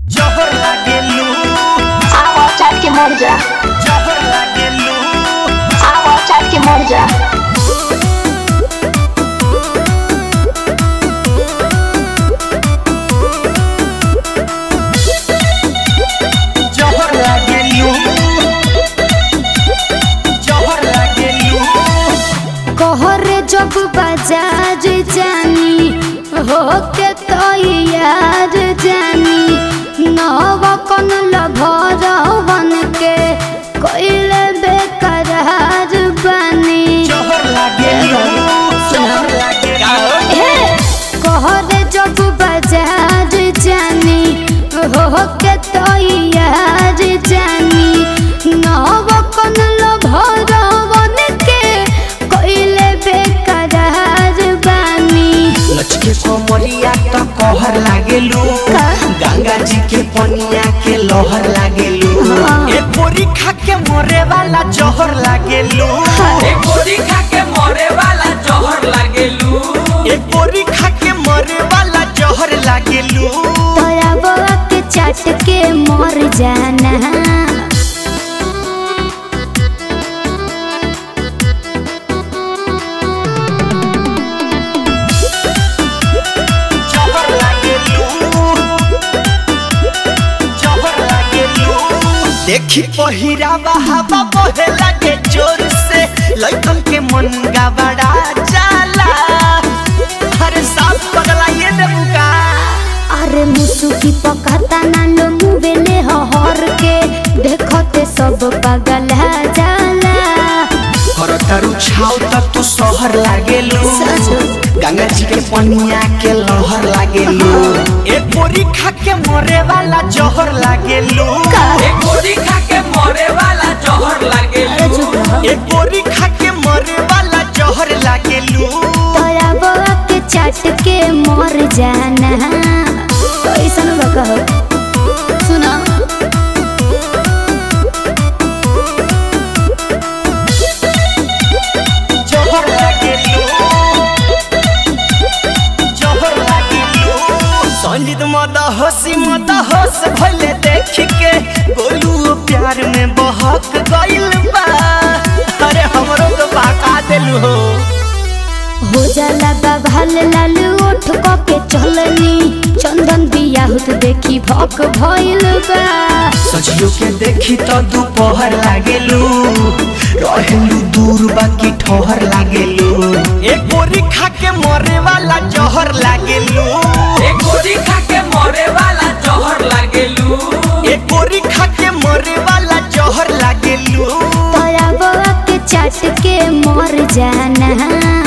जहर लागेलू आवा चाट के मर जा जहर लागेलू आवा चाट के मर जा जहर लागेलू जहर लागेलू कहरे जब बाजार जानी हो के तो यार जानी नव कन लभर बन के कोइले बेकरार बनी जहर लागेलू जहर लागेलू हे कहरे जब बाजार जानी हो के तो यार जानी नव कन लभर बन के कोइले बेकरार बनी लचके कोमरिया त कहर लागेलू का? गंगा जी के पनिया के लहर लागेलू हाँ। ए पोरी खा के मरे वाला जहर लागेलू एक गोली खा के मरे वाला जहर लागेलू ए पोरी खा के मरे वाला जहर लागेलू तोरा बउआ के चाट के मर जाना जहर लागेलू जहर लागेलू देखी पहिरावा हवा बहे लागे जोर से लइकन के मन गबड़ा जाला हर साफ पगला ये देबुका अरे मुसुकी पकाता ना लो मुवेले हर के देखते सब पागल जाला करतारू छाव तक तू शहर लागेलू गंगा जी के पनिया के लहर लागेलू ए पोरी खा के मरे वाला जहर लागेलू एक गोली खा के मरे वाला जहर लागेलू ए पोरी खा के मरे वाला जहर लागेलू तोरा बउआ के चाट के मर जाना कैसन बकहो सुना जहर लागेलू जहर लागेलू संजीत मद हसी मद हस भइले देख के गोलू प्यार में बहक गइल बा अरे हमरो तो बाका देलू हो हो जाला बाभाल लाल ओठ क के चलनी चंदन बियाहुत देखी भक भइल बा सजियो के देखी तो दोपहर लागेलू रहेलू दूर बाकी ठहर लागेलू एक बोरी खा के मरे वाला जहर लागेलू एक गोली खा के मरे वाला जहर लागेलू एक बोरी खा के मरे वाला जहर लागेलू तोरा बउआ के चाट के मर जाना